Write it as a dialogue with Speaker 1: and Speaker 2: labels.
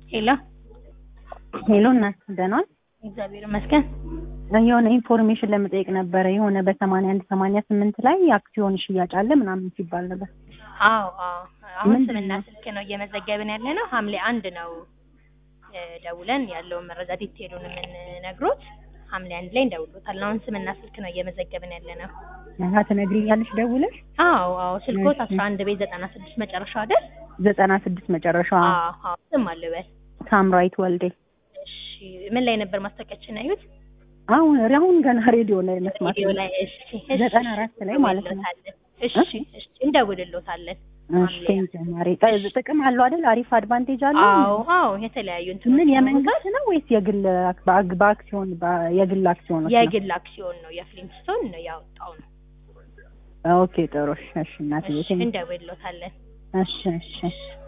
Speaker 1: ሄሎ
Speaker 2: ሄሎ እናት ደህና ነሽ?
Speaker 1: እግዚአብሔር ይመስገን።
Speaker 2: የሆነ ኢንፎርሜሽን ለመጠየቅ ነበረ። የሆነ በሰማንያ አንድ ሰማንያ ስምንት ላይ አክሲዮን ሽያጭ አለ ምናምን ሲባል ነበር።
Speaker 1: አዎ አዎ። አሁን
Speaker 2: ምንድን
Speaker 1: ስምና
Speaker 2: ነው?
Speaker 1: ስልክ ነው እየመዘገብን ያለ ነው። ሐምሌ አንድ ነው እ ደውለን ያለውን መረጃ ዲቴሉን የምንነግሮት ሐምሌ አንድ ላይ እንደውሎታል። አሁን ስምና ስልክ ነው እየመዘገብን ያለ ነው።
Speaker 2: አሀ ትነግሪኛለሽ ደውለሽ?
Speaker 1: አዎ አዎ። ስልኮት
Speaker 2: እሺ።
Speaker 1: አስራ አንድ ቤት ዘጠና ስድስት መጨረሻው አይደል?
Speaker 2: ዘጠና ስድስት መጨረሻዋ
Speaker 1: አዎ አዎ። ስም አልበል።
Speaker 2: ሳምራዊት ወልዴ።
Speaker 1: እሺ። ምን ላይ ነበር ማስታወቂያችን ያዩት?
Speaker 2: አሁን አሁን ገና ሬዲዮ ላይ መስማት
Speaker 1: ቪዲዮ ላይ። እሺ እሺ።
Speaker 2: ዘጠና አራት ላይ ማለት ነው።
Speaker 1: እንደውልሎታለን። እሺ እሺ። እንደውልሎታለን።
Speaker 2: እሺ ቴንኪው ማሬ። ጥ- ጥቅም አለው አይደል? አሪፍ አድቫንቴጅ አለው።
Speaker 1: አዎ አዎ። የተለያዩ እንትኖች
Speaker 2: ምን
Speaker 1: ይኖሩታል።
Speaker 2: የመንግስት ነው ወይስ የግል አክ- በአግ- በአክሲዮን በ- የግል አክሲዮኖች ነው?
Speaker 1: የግል አክሲዮን ነው የፍሊንስቶን ነው ያወጣው ነው።
Speaker 2: ኦኬ ጥሩ እሺ እሺ እናትዬ
Speaker 1: እሺ
Speaker 2: ቴንኪው።
Speaker 1: እንደውልሎታለን።
Speaker 2: እሺ እሺ